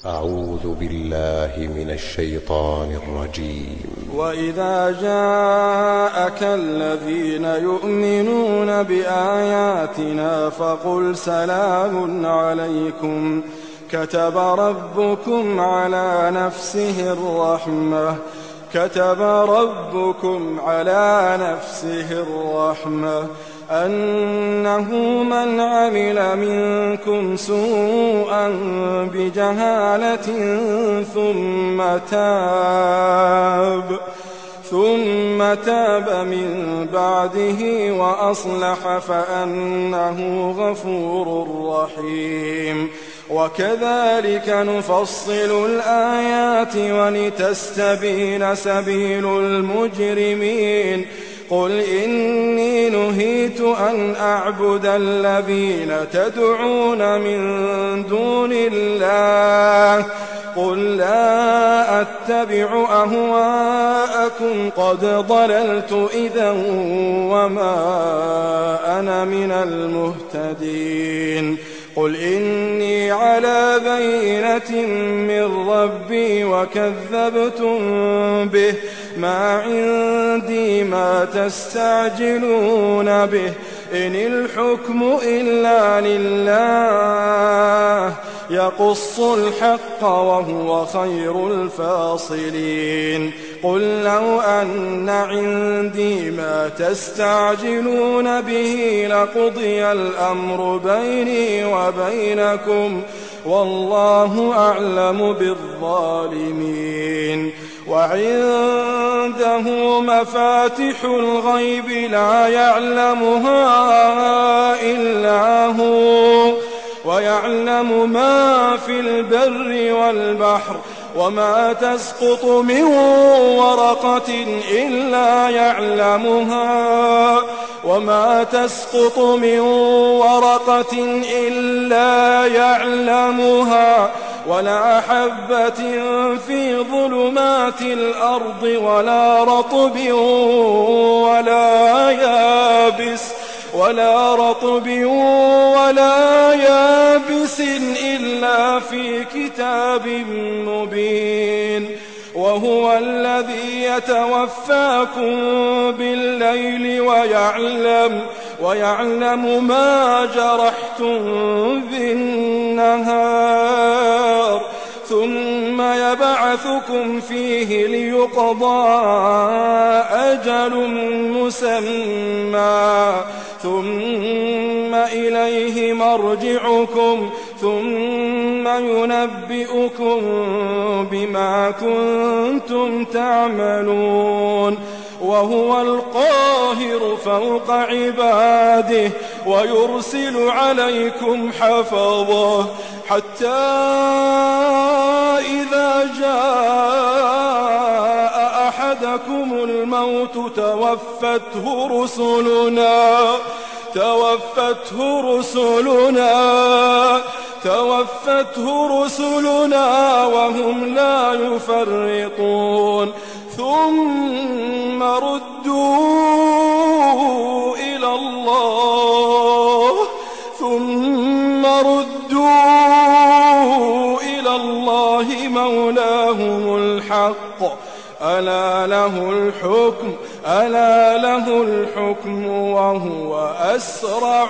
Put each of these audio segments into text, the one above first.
أعوذ بالله من الشيطان الرجيم وإذا جاءك الذين يؤمنون بآياتنا فقل سلام عليكم كتب ربكم على نفسه الرحمة كتب ربكم على نفسه الرحمة أنه من عمل منكم سوءا بجهالة ثم تاب ثم تاب من بعده وأصلح فأنه غفور رحيم وكذلك نفصل الآيات ولتستبين سبيل المجرمين قل إني نهيت أن أعبد الذين تدعون من دون الله قل لا أتبع أهواءكم قد ضللت إذا وما أنا من المهتدين قل إني على بينة من ربي وكذبتم به ما عندي ما تستعجلون به إن الحكم إلا لله يقص الحق وهو خير الفاصلين قل لو أن عندي ما تستعجلون به لقضي الأمر بيني وبينكم والله أعلم بالظالمين وعنده مفاتح الغيب لا يعلمها إلا هو ويعلم ما في البر والبحر وما تسقط من ورقة إلا يعلمها وما تسقط من ورقة إلا يعلمها ولا حبة في ظلمات الأرض ولا رطب ولا يابس ولا رطب ولا يابس إلا في كتاب مبين وهو الذي يتوفاكم بالليل ويعلم ويعلم ما جرحتم بالنهار ثم يبعثكم فيه ليقضى أجل مسمى ثم إليه مرجعكم ثم ينبئكم بما كنتم تعملون وهو القاهر فوق عباده ويرسل عليكم حفظه حتى إذا جاء أحدكم الموت توفته رسلنا توفته رسلنا توفته رسلنا وهم لا يفرطون ثم ردوا إلى الله ثم ردوا إلى الله مولاهم الحق ألا له الحكم ألا له الحكم وهو أسرع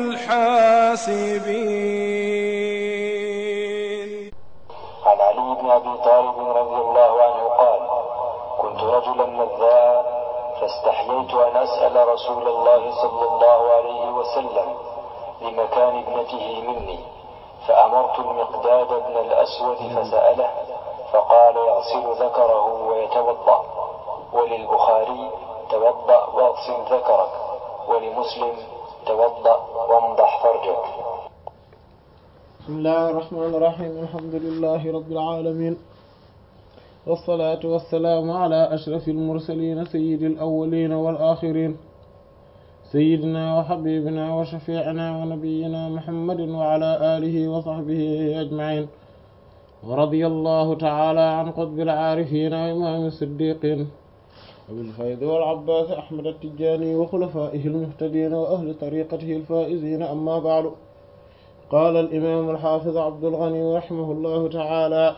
الحاسبين عن علي بن أبي طالب رضي الله عنه قال كنت رجلا مذاء فاستحييت أن أسأل رسول الله صلى الله عليه وسلم لمكان ابنته مني فأمرت المقداد بن الأسود فسأله فقال يغسل ذكره ويتوضأ وللبخاري توضأ واغسل ذكرك ولمسلم توضأ وانضح فرجك بسم الله الرحمن الرحيم الحمد لله رب العالمين والصلاة والسلام على أشرف المرسلين سيد الأولين والآخرين سيدنا وحبيبنا وشفيعنا ونبينا محمد وعلى آله وصحبه أجمعين ورضي الله تعالى عن قطب العارفين وإمام الصديقين وبالفيض والعباس أحمد التجاني وخلفائه المهتدين وأهل طريقته الفائزين أما بعد qaala al-imaam al-haafiz Abdul Ghani rahimahullahu ta'ala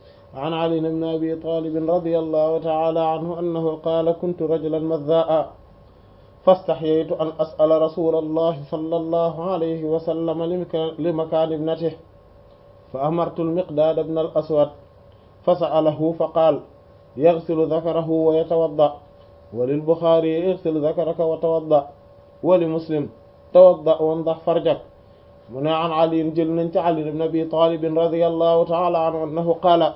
an Ali ibn Abi Talib radiyallahu ta'ala anhu annahu qaala kuntu rajulan mazzaa'a fastahyaytu an as'ala rasuulallahi sallallahu alayhi wa sallam li makaani ibnatihi fa amartu al-Miqdaad ibn al-Aswad fasa'alahu faqaala yaghsilu dhakarahu wa yatawadda' wa lil-Bukhaari ighsil dhakaraka wa tawadda' wa li Muslim tawadda' wandax farjak mu ne an Ali jël nañ ci Ali ibn Abi Talib radiyallahu ta'ala anhu annahu qaala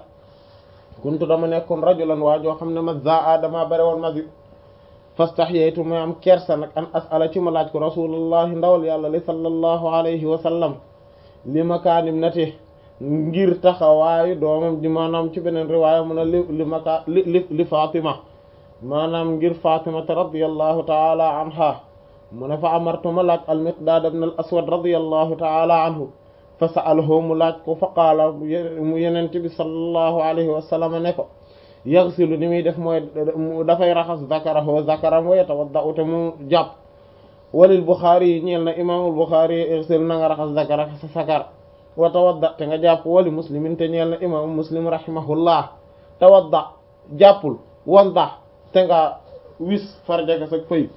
kuntu dama nekkoon rajulan waa joo xam ne mazzaa dama bare woon masi fastahyaytu ma am kersa nag an as'ala ci ma laaj ko rasulullahi ndawal yàlla li sallallahu alayhi wa sallam li makaanim nati ngir taxawaayu doomam di maanaam ci beneen riwaaya mu ne li li maka li li li Fatima maanaam ngir Fatimata radiyallahu ta'ala anha mu ne fa amartu ma laaj al-Miqdaad ibn al-Aswad radiyallahu ta'ala anhu fa sa'alahu mu laaj ko fa qaala mu yenent bi sallallahu alayhi wa sallam ne ko yaghsilu ni muy def mooy dafay raxas zakarahu zakaram wa yatawadda'u te mu jàpp walil Bukhari yi ñeel na imaamul Bukhari ighsil na nga raxas zakaraka sa sakar wa tawadda te nga jàpp wali muslimin te ñeel na imaamu Muslim rahimahullah tawadda jàppul wandax te nga wis farjaka sa fëy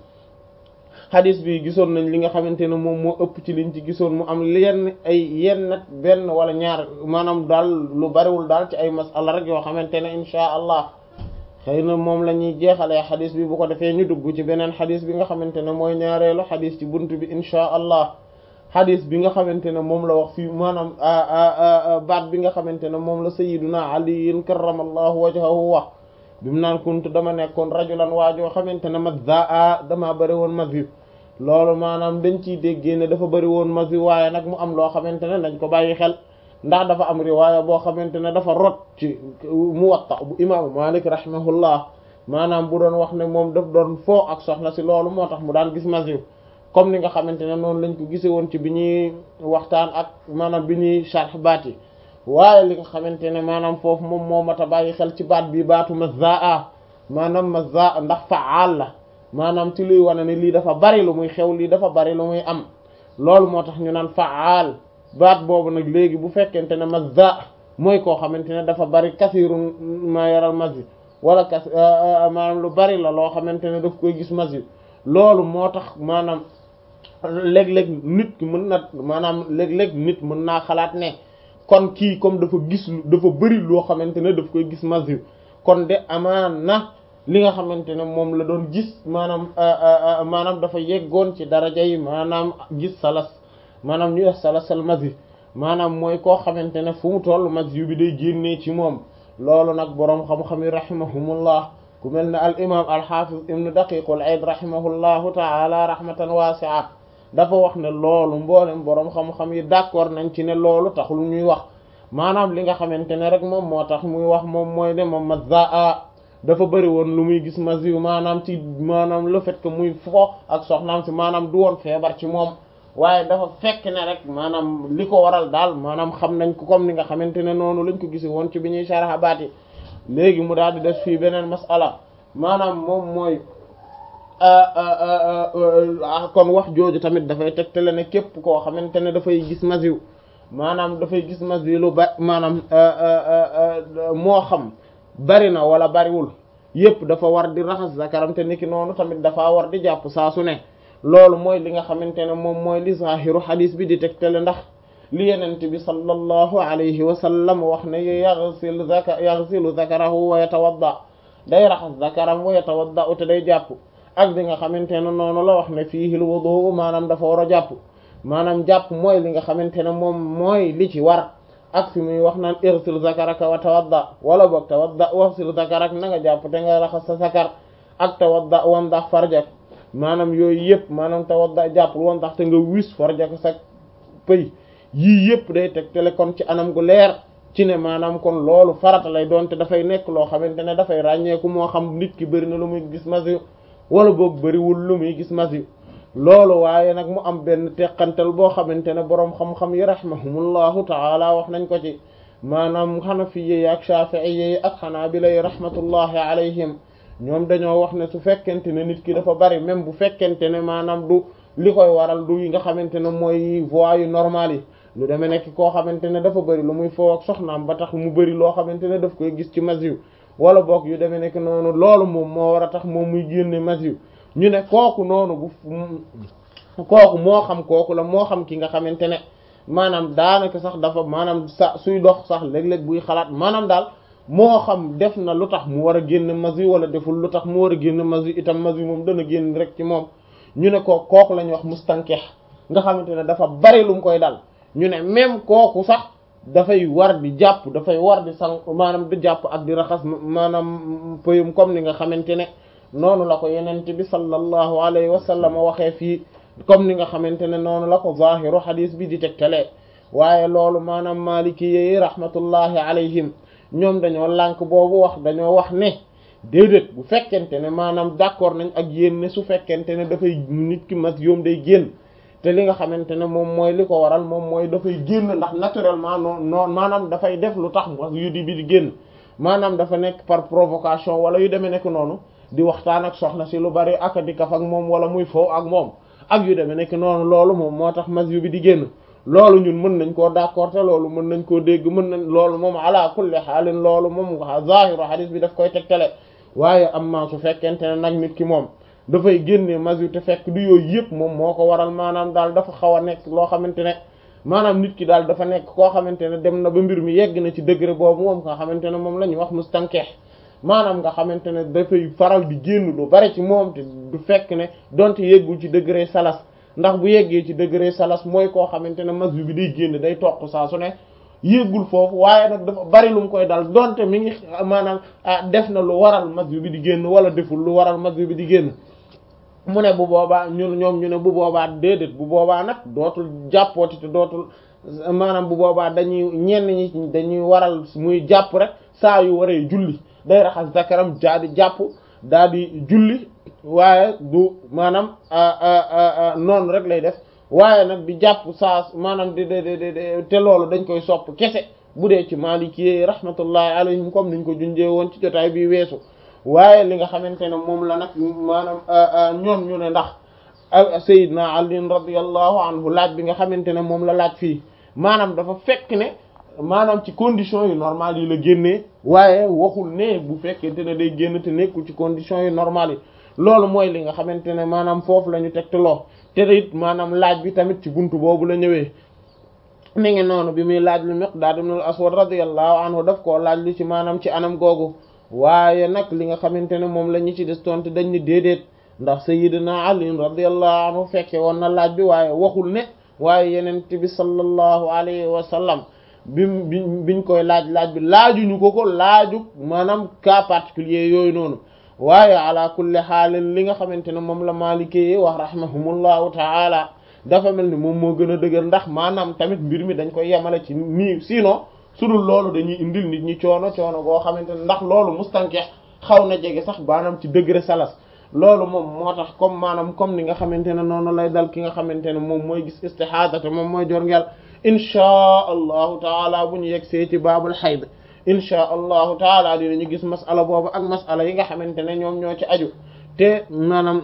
xadis bi gisoon nañ li nga xamante ne moom moo ëpp ci liñ ci gisoon mu am yenn ay yenn benn wala ñaar maanaam daal lu bariwul daal ci ay masala rek yoo xamante ne inchaa allah xëy na moom la ñuy jeexalee xadis bi bu ko defee ñu dugg ci beneen xadis bi nga xamante ne mooy ñaareelu xadis ci bunt bi inchaa allah xadis bi nga xamante ne moom la wax fii maanaam baat bi nga xamante ne moom la sayiduna aliyin karramallahu wajhahu wax bi mu naan kuntu dama nekkoon rajulan waajoo xamante ne mazzaa dama bari woon mazi loolu maanaam dañ ciy déggee ne dafa bari woon mazi waaye nag mu am loo xamante ne dañ ko bàyyi xel ndax dafa am riwaaya boo xamante ne dafa rot ci Muwatta bu imaamu Malik rahimahullah maanaam bu doon wax ne moom daf doon foo ak soxna si loolu moo tax mu daan gis mazi comme ni nga xamante ne noonu lañ ko gisee woon ci bi ñuy waxtaan ak maanaam bi ñuy sharh baat yi waaye li nga xamante ne maanaam foofu moom moo mat a bàyyi xel ci baat bi baatu mazzaa maanaam mazzaa ndax faal la maanaam ci luy wane ne lii dafa bari lu muy xew lii dafa bari lu muy am loolu moo tax ñu naan faal baat boobu nag léegi bu fekkente ne mazzaa mooy koo xamante ne dafa bari kasirun ma yaral mazi wala kas maanaam lu bari la loo xamante ne daf koy gis mazi loolu moo tax maanaam léeg-léeg nit ki mën na maanaam léeg-léeg nit mën naa xalaat ne kon kii comme dafa gis dafa bëri loo xamante ne daf koy gis maziw kon de amaan na li nga xamante ne moom la doon gis maanaam maanaam dafa yeggoon ci daraja yi maanaam gis salas maanaam ñu wax salasal mazi maanaam mooy koo xamante ne fu mu toll maziw bi day génnee ci moom loolu nag boroom xam-xam yi rahimahumullah ku mel ne al imam al hafiz ibn daqiqul aid rahimahullahu taala rahmatan wasi'a dafa wax ne loolu mboolem boroom xam-xam yi d'accord nañ ci ne loolu taxul ñuy wax maanaam li nga xamante ne rek moom moo tax muy wax moom mooy ne moom mazzaa dafa bëri woon lu muy gis maziw maanaam ci maanaam le fait que muy fo ak soxnaam si maanaam du woon feebar ci moom waaye dafa fekk ne rek maanaam li ko waral daal maanaam xam nañ ko comme ni nga xamante ne noonu lañ ko gisi woon ci bi ñuy sharha baat yi léegi mu daal di def fii beneen masala maanaam moom mooy kon wax jooju tamit dafay tegtale ne képp koo xamante ne dafay gis maziw maanaam dafay gis maziw lu ba maanaam moo xam bari na wala bariwul yépp dafa war di raxas zakaram te niki noonu tamit dafa war di jàpp saa su ne loolu mooy li nga xamante ne moom mooy li zahiru xadis bi di tegtale ndax li yenent bi sallallahu alayhi wa sallam wax ne yaghsil zaka yaghsilu zakarahu wa yatawadda day raxas zakaram wa yatawadda te day jàpp ak bi nga xamante ne noonu la wax ne fiihi al wudu maanaam dafa war a jàpp maanaam jàpp mooy li nga xamante ne moom mooy li ci war ak fi muy wax naan irsil zakaraka wa tawadda wala boog tawadda waxsil zakarak na nga jàpp te nga raxas sa zakar ak tawadda wam ndax farjak maanaam yooyu yëpp maanaam tawadda jàpp wam ndax te nga wis farjak sa pëy yii yëpp day tegtale kon ci anam gu leer ci ne maanaam kon loolu farata lay doon te dafay nekk loo xamante ne dafay ràññeeku moo xam nit ki bëri na lu muy gis masiw wala boog bëriwul lu muy gis masiw loolu waaye nag mu am benn teqantal boo xamante ne boroom xam-xam yi rahimahumullahu taala wax nañ ko ci maanaam xanafiye yi ak shafi'iyye yi ak xanaabila yi rahmatullahi alayhim ñoom dañoo wax ne su fekkente ne nit ki dafa bari même bu fekkente ne maanaam du li koy waral du yi nga xamante ne mooy voies yu normal yi lu demee nekk koo xamante ne dafa bëri lu muy foo ak soxnaam ba tax mu bëri loo xamante ne daf koy gis ci masiw wala boog yu demee nekk noonu loolu moom moo war a tax moom muy génne masiw ñu ne kooku noonu bu kooku moo xam kooku la moo xam ki nga xamante ne maanaam daanaka sax dafa maanaam sa suy dox sax léeg-léeg buy xalaat maanaam daal moo xam def na lu tax mu war a génn masi wala deful lu tax mu war a génn masi itam masi moom dana génn rek ci moom ñu ne ko kooku la ñuy wax mustankex nga xamante ne dafa bari lu mu koy dal ñu ne même kooku sax dafay war di jàpp dafay war di sang maanaam di jàpp ak di raxas maanaam pëyum comme ni nga xamante ne noonu la ko yenente bi sallallahu alayhi wa sallam waxee fii comme ni nga xamante ne noonu la ko zahiru hadis bi di tegtalee waaye loolu maanaam maliki yi rahmatullahi alayhim ñoom dañoo lànk boobu wax dañoo wax ne déedéet bu fekkente ne maanaam d'accord nañ ak yéen ne su fekkente ne dafay nit ki mas yoom day génn te li nga xamante ne moom mooy li ko waral moom mooy dafay génn ndax naturellement non non maanaam dafay def lu tax mas yu di bi di génn maanaam dafa nekk par provocation wala yu demee nekk noonu di waxtaan ak soxna si lu bari ak di kaf ak moom wala muy foofu ak moom ak yu demee nekk noonu loolu moom moo tax mas yu bi di génn loolu ñun mën nañ koo d'accord te loolu mën nañ koo dégg mën nañ loolu moom ala kulli xaalin loolu moom zahiru hadith bi daf koy tegtale waaye am na su fekkente ne nag nit ki moom dafay génne masu te fekk du yooyu yëpp moom moo ko waral maanaam daal dafa xaw a nekk loo xamante ne maanaam nit ki daal dafa nekk koo xamante ne dem na ba mbir mi yegg na ci degré boobu moom nga xamante ne moom la ñuy wax mustankex maanaam nga xamante ne dafay faral di génn lu bari ci moom te du fekk ne donte yeggul ci degré salas ndax bu yeggee ci degré salas mooy koo xamante ne masu bi day génn day toq saa su ne yéegul foofu waaye nag dafa bari lu mu koy dal donte mi ngi maanaam def na lu waral masu bi di génn wala deful lu waral masu bi di génn mu ne bu boobaa ñun ñoom ñu ne bu boobaa déedéet bu boobaa nag dootul jàppooti te dootul maanaam bu boobaa dañuy ñenn ñi dañuy waral muy jàpp rek saa yu waree julli day raxas zakaram daa di jàpp daa di julli waaye du maanaam noonu rek lay def waaye nag di jàpp saa maanaam di di di te loolu dañ koy sopp kese bu dee ci Maliki rahmatullahi alayhim comme niñ ko junjee woon ci jotaay bi weesu waaye li nga xamante ne moom la nag maanaam ñoom ñu ne ndax Seydina Ali radiyallahu anhu laaj bi nga xamante ne moom la laaj fii maanaam dafa fekk ne maanaam ci conditions yu normales yi la génnee waaye waxul ne bu fekkente ne day génn te nekkul ci conditions yu normales yi loolu mooy li nga xamante ne maanaam foofu la ñu tegtaloo te it maanaam laaj bi tamit ci buntu boobu la ñëwee mi ngi noonu bi muy laaj lu Miqdaad ibn al-Aswad radiyallahu anhu daf koo laaj lu ci maanaam ci anam googu waaye nag li nga xamante ne moom la ñu ci des tontu dañ ni déedéet ndax sayyidina Ali radiyallahu anhu fekke woon na laaj bi waaye waxul ne waaye yenent bi sallallahu alayhi wa sallam bi bi biñ koy laaj laaj bi laajuñu ko ko laaju maanaam cas particulier yooyu noonu waaye ala kulli xaalin li nga xamante ne moom la Maliki yi wax rahimahumullahu taala dafa mel ni moom moo gën a dëgër ndax maanaam tamit mbir mi dañ koy yemale ci nii sinon su dul loolu dañuy indil nit ñi coono coono goo xamante ne ndax loolu mustankex xaw na jege sax maanaam ci degré salas loolu moom moo tax comme maanaam comme ni nga xamante ne noonu lay dal ki nga xamante ne moom mooy gis istihada te moom mooy jor ngel inchaa allahu taala bu ñu yegg see ci baabul xayd inchaa allahu taala dinañu gis masala boobu ak masala yi nga xamante ne ñoom ñoo ci aju te maanaam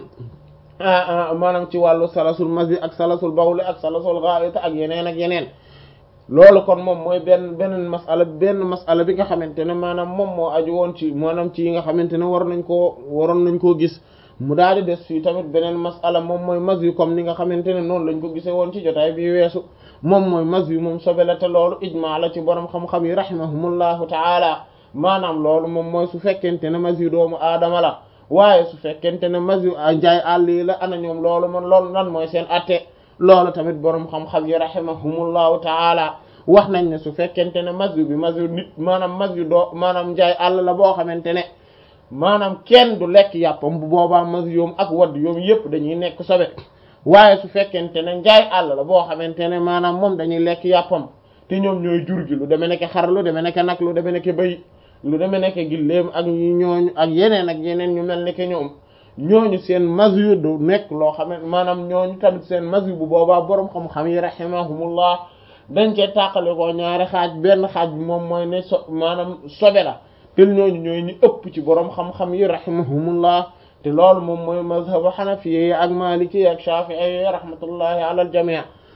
maanaam ci wàllu salasul masjid ak salasul bawli ak salasul ghaita ak yeneen ak yeneen loolu kon moom mooy benn beneen masala benn masala bi nga xamante ne maanaam moom moo aju woon ci maanaam ci yi nga xamante ne war nañ koo waroon nañ koo gis mu daal di des fii tamit beneen masala moom mooy mas yu comme ni nga xamante ne noonu lañ ko gisee woon ci jotaay bi weesu moom mooy mas yu moom sobe la te loolu ijmaa la ci borom xam-xam yi rahimahumullahu taala maanaam loolu moom mooy su fekkente ne mas yu doomu aadama la waaye su fekkente ne mas yu njaay àll yi la ana ñoom loolu man loolu lan mooy seen atte loolu tamit borom xam-xam yi rahimahumullahu taala wax nañ ne su fekkente ne mas yu bi mas yu nit maanaam mas yu doo maanaam njaay àll la boo xamante ne maanaam kenn du lekk yàppam bu boobaa mas yoom ak wadd yoom yépp dañuy nekk sobe waaye su fekkente ne njaay àll la boo xamante ne maanaam moom dañuy lekk yàppam te ñoom ñooy jur gi lu demee nekk xar lu demee nekk nag lu demee nekk bëy lu demee nekk gilleem ak ñooñu ak yeneen ak yeneen ñu mel nekk ñoom ñooñu seen masur du nekk loo xam ne maanaam ñooñu tamit seen masur bu boobaa boroom xam-xam yi rahimahumullah dañ cee tàqale ko ñaari xaaj benn xaaj bi moom mooy ne so maanaam sobe la te ñooñu ñooy ñu ëpp ci boroom xam-xam yi rahimahumullah te loolu moom mooy mazhabu xanafiye yi ak maliki yi ak shafi'i yi rahmatullahi ala al jami'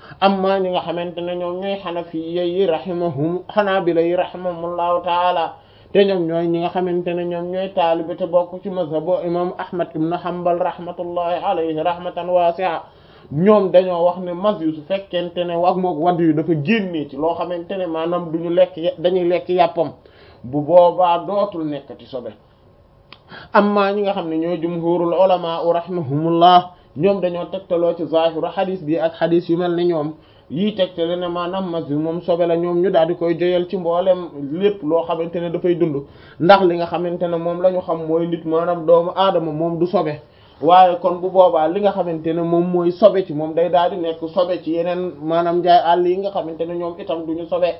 amma ñi nga xamante ne ñoom ñooy xanafiya yi rahimahum xanaabila yi rahimahumullahu taala te ñoom ñooy ñi nga xamante ne ñoom ñooy taalibe te bokk ci mazhabu imam ahmad ibn hanbal rahmatullahi alayhi rahmatan wasi'a ñoom dañoo wax ne mas yu su fekkente ne ak mook wadd yu dafa génnee ci loo xamante ne maanaam duñu lekk dañuy lekk yàppam bu boobaa dootul nekkati sobe amma ñi nga xam ne ñooy jumhurul ulama rahimahumullah ñoom dañoo tegtaloo ci zahiru xadis bi ak xadis yu mel ni ñoom yii tegtale ne maanaam mas yu moom sobe la ñoom ñu daal di koy joyal ci mboolem lépp loo xamante ne dafay dund ndax li nga xamante ne moom la ñu xam mooy nit maanaam doomu aadama moom du sobe waaye kon bu boobaa li nga xamante ne moom mooy sobe ci moom day daal di nekk sobe ci yeneen maanaam njaay àll yi nga xamante ne ñoom itam duñu sobe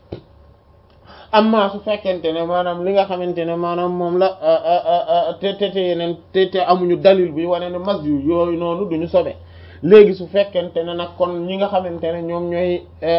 amma su fekkente ne maanaam li nga xamante ne maanaam moom la te te te yeneen te te amuñu dalil bi wane ne mas yu yooyu noonu duñu sobe léegi su fekkente ne nag kon ñi nga xamante ne ñoom ñooy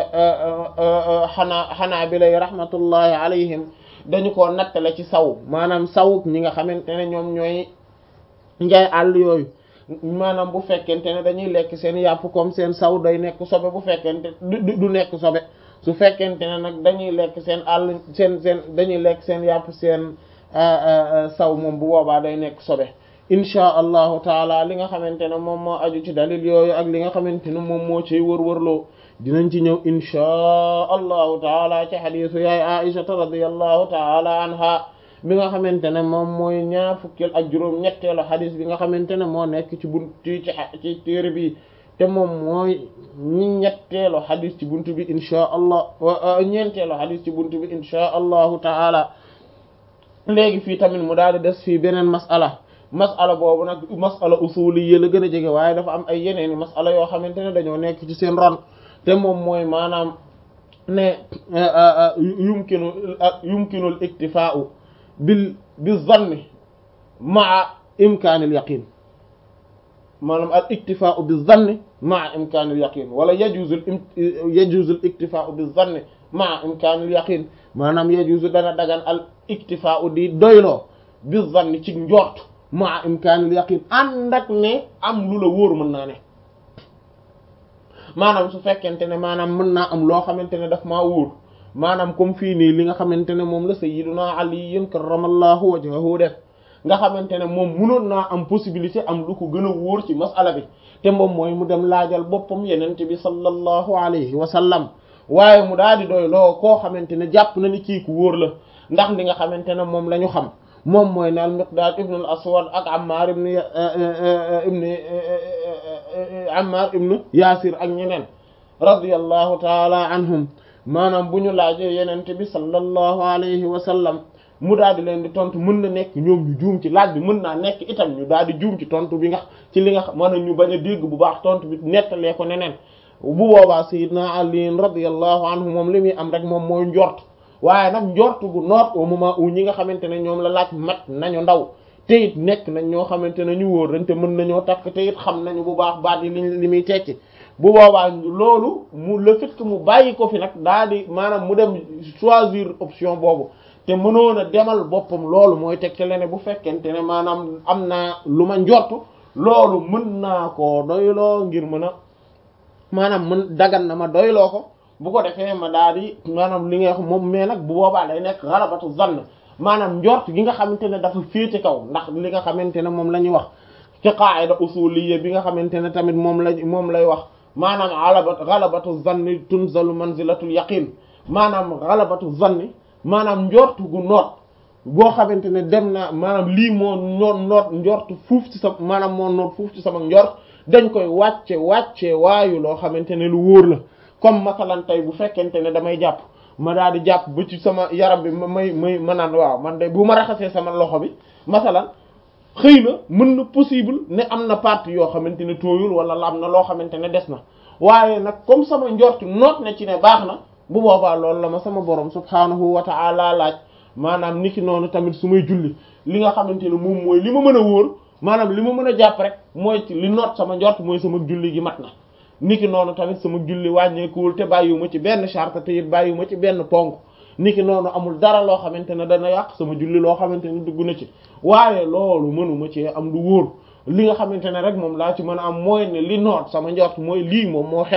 xanaa xanaa bi lay rahmatullahi alayhim dañu ko nattale ci saw maanaam saw ñi nga xamante ne ñoom ñooy njaay àll yooyu maanaam bu fekkente ne dañuy lekk seen yàpp comme seen saw day nekk sobe bu fekkente du du nekk sobe su fekkente ne nag dañuy lekk seen àll seen seen dañuy lekk seen yàpp seen saw moom bu boobaa day nekk sobe inchaa allahu taala li nga xamante ne moom moo aju ci dalil yooyu ak li nga xamante ne moom moo ciy wër-wërloo dinañ ci ñëw inchaa allahu taala ci xadiisu yaay aishata radiyallahu taala anha bi nga xamante ne moom mooy ñaar fukkil ak juróom ñetteelu xadis bi nga xamante ne moo nekk ci bunt ci ci téere bi te moom mooy ñi ñetteelu xadis ci buntu bi inchaa allah ñeenteelu xadis ci buntu bi inchaa allahu taala léegi fii tamit mu daal di des fii beneen masala masala boobu nag masala usuliyya la gën a jege waaye dafa am ay yeneeni masala yoo xamante ne dañoo nekk ci seen ron te moom mooy maanaam ne yumkinu yumkinul iktifaa'u bil bi zanni maa imkaanil yaqin maanaam al iktifaa'u bi zanni maa imkaanil yaqin wala yajuzul yajuzul iktifaa'u bi zanni maa imkaanil yaqin maanaam yajuzu dana dagan al iktifaa'u di doyloo bi zanni ci njort maa imkaanil yaqin ànd ak ne am lu la wóor mën naa ne maanaam su fekkente ne maanaam mën naa am loo xamante ne daf maa wóor maanaam comme fii nii li nga xamante ne moom la sayyiduna Ali karramallahu wajhahu def nga xamante ne moom munoon naa am possibilité am lu ko gën a wóor ci masala bi te moom mooy mu dem laajal boppam yenente bi sallallahu alayhi wa sallam waaye mu daal di doy loo koo xamante ne jàpp na ni kii ku wóor la ndax li nga xamante ne moom la ñu xam moom mooy ne al Miqdaad ibn al Aswad ak Ammar ibn ibn Ammar ibn Yaasir ak ñeneen radiyallahu taala anhum maanaam bu ñu laajee yenente bi sallallahu alayhi wa sallam mu daal di leen di tontu mën na nekk ñoom ñu juum ci laaj bi mën naa nekk itam ñu daal di juum ci tontu bi nga ci li nga xam maanaam ñu bañ a dégg bu baax tontu bi nettalee ko neneen bu boobaa sayyidna Ali radiyallahu anhu moom li muy am rek moom mooy njort waaye nag njort gu noot au moment où ñi nga xamante ne ñoom la laaj mat nañu ndaw te it nekk nañ ñoo xamante ne ñu wóor dañ te mën nañoo takk te it xam nañu bu baax baat yi li li muy tekki bu boobaa loolu mu le fait que mu bàyyi ko fi nag daa di maanaam mu dem choisir option boobu te mënoon a demal boppam loolu mooy teg te lene bu fekkente ne maanaam am naa lu ma njort loolu mën naa koo doyloo ngir mën a maanaam mën dagan na ma doyloo ko bu ko defee ma daal di maanaam li nga wax moom mais nag bu boobaa day nekk xalabatu zann maanaam njort gi nga xamante ne dafa féete kaw ndax li nga xamante ne moom la ñuy wax ci qaida usuliyya bi nga xamante ne tamit moom la moom lay wax maanaam alabat xalabatu zanni tunzalu manzilatul yaqin maanaam xalabatu zanni maanaam njort gu noot boo xamante ne dem na maanaam lii moo noot noot njort fuuf ci sa maanaam moo noot fuuf ci sama njort dañ koy wàcce wàcce waayu loo xamante ne lu wóor la comme masalan tey bu fekkente ne damay jàpp ma daal di jàpp ba ci sama yaram bi ma may may ma naan waaw man de bu ma raxasee sama loxo bi masalan xëy na mën na possible ne am na partie yoo xamante ne tooyul wala la am na loo xamante ne des na waaye nag comme sama njort noot na ci ne baax na bu boobaa loolu la ma sama borom subhaanahu wa ta'ala laaj maanaam niki noonu tamit su may julli li nga xamante ne moom mooy li ma mën a wóor maanaam li ma mën a jàpp rek mooy ci li noot sama njort mooy sama julli gi mat na niki noonu tamit sama julli wàññeekuwul te bàyyiwuma ci benn charte te it bàyyiwuma ci benn ponk niki noonu amul dara loo xamante ne dana yàq sama julli loo xamante ne dugg na ci waaye loolu mënuma ci am lu wóor li nga xamante ne rek moom laa ci mën a am mooy ne li noot sama njort mooy lii moom moo xew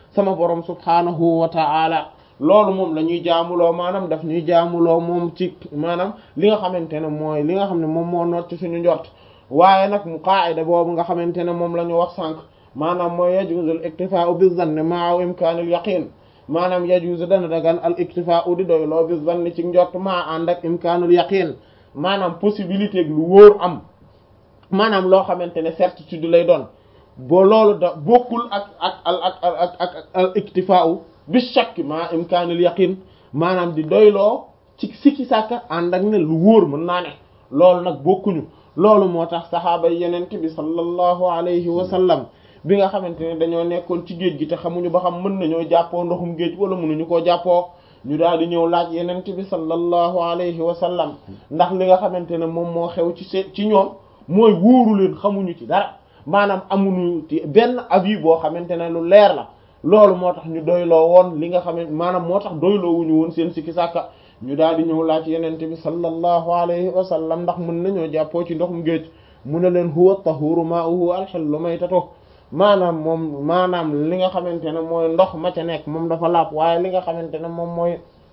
sama borom subhaanahu wa ta'ala loolu moom la ñuy jaamuloo maanaam daf ñuy jaamuloo moom ci maanaam li nga xamante ne mooy li nga xam ne moom moo noot ci suñu njort waaye nag mu qaa'ida boobu nga xamante ne moom la ñu wax sànq maanaam mooy yajuzu al iktifaa'u bi zanni ma'a imkaanil yaqiin maanaam yajuzu dana dagan al iktifaa'u di doyloo bi zanni ci njort maa ànd ak imkaanul yaqiin maanaam possibilité lu wóor am maanaam loo xamante ne certitude lay doon boo loolu da bokkul ak ak ak ak ak al iktifaa'u bi shakk maa imkaanul yaqiin maanaam di doyloo ci sikki sàkka ànd ak ne lu wóor mën naa ne loolu nag bokkuñu loolu moo tax saxaaba yenente bi sallallahu alayhi wa sallam bi nga xamante ne dañoo nekkoon ci géej gi te xamuñu ba xam mën nañoo jàppoo ndoxum géej wala mënuñu koo jàppoo ñu daal di ñëw laaj yenente bi sallallahu alayhi wa sallam ndax li nga xamante ne moom moo xew ci se ci ñoom mooy wóoru leen xamuñu ci dara maanaam amuñu ci benn avis boo xamante ne lu leer la loolu moo tax ñu doyloo woon li nga xamante maanaam moo tax doyloo wuñu woon seen sikki sàkka ñu daal di ñëw laaj yenente bi sallallahu alayhi wa sallam ndax mën nañoo jàppoo ci ndoxum géej mu ne leen huwa tahuru ma'uhu al-hillu maytatuhu maanaam moom maanaam li nga xamante ne mooy ndox ma ca nekk moom dafa laab waaye li nga xamante ne moom mooy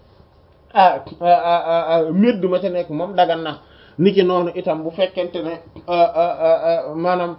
médd ma ca nekk moom dagan na niki noonu itam bu fekkente ne maanaam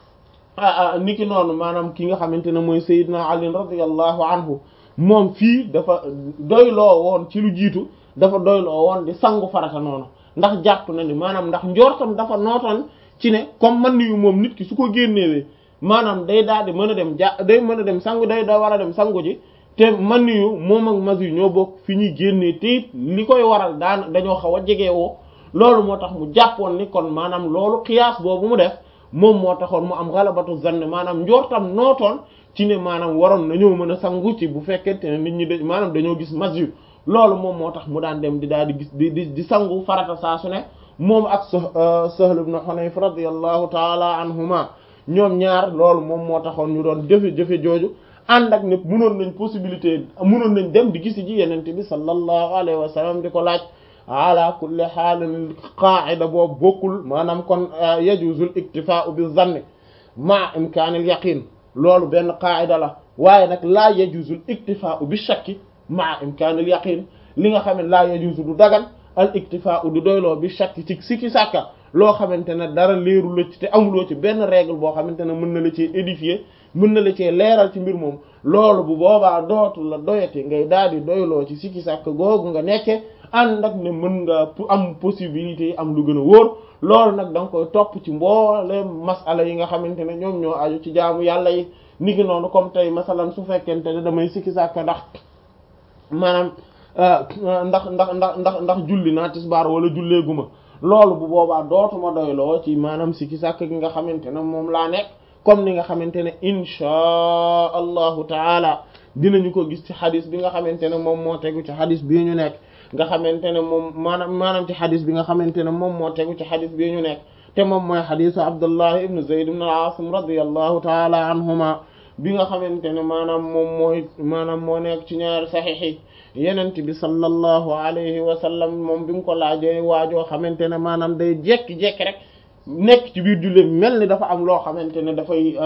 niki noonu maanaam ki nga xamante ne mooy Seydina Ali radiyallahu anhu moom fii dafa doyloo woon ci lu jiitu dafa doyloo woon di sangu farata noonu ndax jàpp na ni maanaam ndax njortam dafa nootoon ci ne comme man niyu moom nit ki su ko génnewee maanaam day daal di mën a dem ja day mën a dem sangu day da war a dem sangu ji te man yu moom ak mas yu ñoo bokk fi ñuy génnee te it li koy waral daan dañoo xaw a jegewoo loolu moo tax mu jàppoon ni kon maanaam loolu xiyaas boobu mu def moom moo taxoon mu am galabatu zann maanaam njortam nootoon ci ne maanaam waroon nañoo mën a sangu ci bu fekkente ne nit ñi de maanaam dañoo gis mas yu loolu moom moo tax mu daan dem di daal di gis di di di sangu farata saa su ne moom ak Sahl ibn Hunayf radiyallahu taala anhuma ñoom ñaar loolu moom moo taxoon ñu doon jëfe-jëfe jooju ànd ak ne mënoon nañ possibilité mënoon nañ dem di gisi ji yenente bi sallallahu alayhi wa sallam di ko laaj ala kulli xaalin qaa'ida boobu bokkul maanaam kon yajuzul iktifaa'u bi zanni ma imkaanil yaqin loolu benn qaa'ida la waaye nag laa yajuzul iktifaa'u bi shakki ma imkaanil yaqin li nga xam ne laa yajuzu du dagan al iktifaa'u du doyloo bi shakki ci sikki sàkka loo xamante ne dara leeru la ci te amuloo ci benn règle boo xamante ne mën na la cee édifier mën na la cee leeral ci mbir moom loolu bu boobaa dootu la doyati ngay daal di doyloo ci sikki sàkk googu nga nekke ànd ak ne mën nga am possibilité yi am lu gën a wóor loolu nag da nga koy topp ci mboole masala yi nga xamante ne ñoom ñoo aju ci jaamu yàlla yi ni ki noonu comme tey masalan su fekkente ne damay sikki sàkk ndax maanaam ndax ndax ndax ndax ndax julli naa tisbaar wala julleeguma loolu bu boobaa dootuma doyloo ci maanaam sikki sàkk gi nga xamante ne moom laa nekk comme ni nga xamante ne inchaa allahu taala dinañu ko gis ci xadis bi nga xamante ne moom moo tegu ci xadis bii ñu nekk nga xamante ne moom maanaam maanaam ci xadis bi nga xamante ne moom moo tegu ci xadis bii ñu nekk te moom mooy xadisu abdullah ibn zayd ibn al-asim radiyallahu taala anhuma bi nga xamante ne maanaam moom mooy maanaam moo nekk ci ñaari saxiix yi yenent bi sallallahu alayhi wa sallam moom bi mu ko laajee waajoo xamante ne maanaam day jekki-jekki rek nekk ci biir julli mel ni dafa am loo xamante ne dafay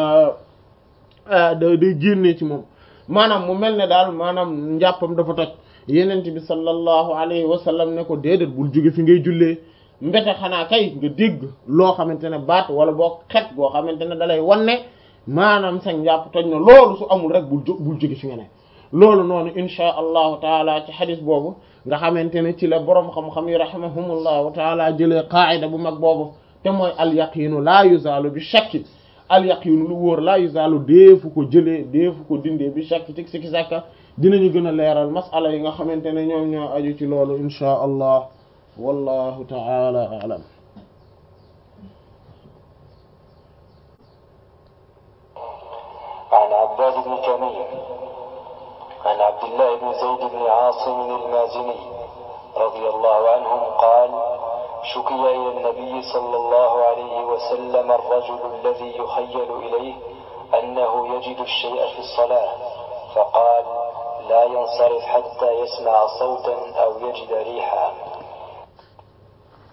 day génnee ci moom maanaam mu mel ne daal maanaam njàppam dafa toj yenent bi sallallahu alayhi wa sallam ne ko déedéet bul jóge fi ngay jullee mbete xanaa kay nga dégg loo xamante ne baat wala boo xet boo xamante ne dalay wanne maanaam sa njàpp toj na loolu su amul rek bul bul jóge fi nga ne loolu noonu insha allahu taala ci xadis boobu nga xamante ne ci la boroom xam-xam yi rahimahumullahu taala jëlee qaayida bu mag boobu te mooy alyaqiinu laa yuzaalu bi shakki alyaqiinu lu wóor laa yuzaalu deefu ko jëlee deefu ko dindee bi shakki tig sikki sàkka dinañu gën a leeral masala yi nga xamante ne ñoom ñoo aju ci loolu insha allah wallahu taala a'lam عن عباد بن تميم عن عبد الله بن زيد بن عاصم المازني رضي الله عنهم قال شكي إلى النبي صلى الله عليه وسلم الرجل الذي يخيل إليه أنه يجد الشيء في الصلاة فقال لا ينصرف حتى يسمع صوتا أو يجد ريحا